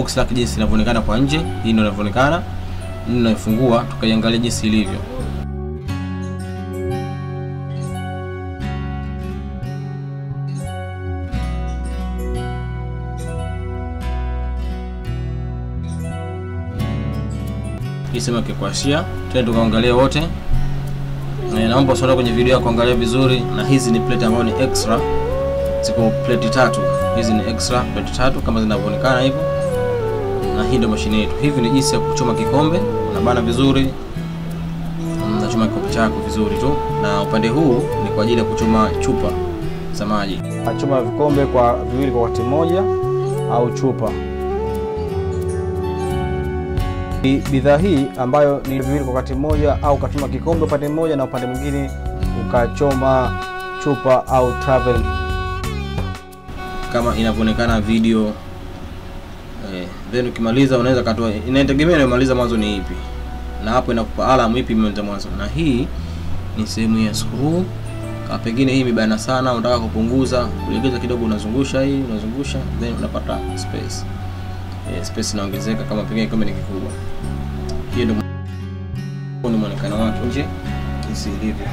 box lake jinsi linavyoonekana kwa nje. Hii ndio inavyoonekana, ndio naifungua, tukaiangalia jinsi ilivyo. Hii sema kikwashia, twende tukaangalia wote. Na naomba usiende kwenye video ya kuangalia vizuri, na hizi ni plate ambazo ni extra, ziko plate tatu. Hizi ni extra plate tatu kama zinavyoonekana hivyo, na hii ndio mashine yetu. Hivi ni jinsi ya kuchoma kikombe, unabana vizuri, unachoma kikombe chako vizuri tu, na upande huu ni kwa ajili ya kuchoma chupa za maji. Nachoma vikombe kwa viwili kwa wakati mmoja au chupa. Bi- Bidhaa hii ambayo ni viwili kwa wakati mmoja au ukachoma kikombe upande mmoja na upande mwingine ukachoma chupa au travel. kama inavyoonekana video eh, then ukimaliza unaweza katoa, inategemea unamaliza mwanzo ni ipi, na hapo inakupa alarm ipi imeanza mwanzo. Na hii ni sehemu ya screw, kama pengine hii imebana sana, unataka kupunguza, kulegeza kidogo, unazungusha hii, unazungusha then unapata space eh, space inaongezeka kama pengine kikombe ni kikubwa. Hiyo ndio huu ni muonekano wake nje jinsi ilivyo.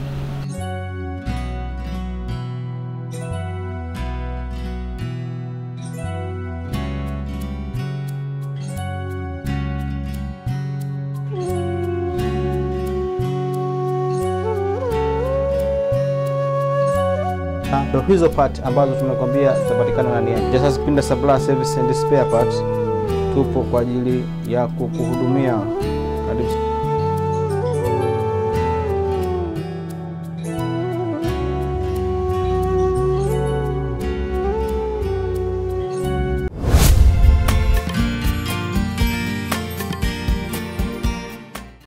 Na Ndio hizo part ambazo tumekwambia zitapatikana ndani yake. Just Pinda Supply Service and Spare Parts tupo kwa ajili ya kukuhudumia. Karibu.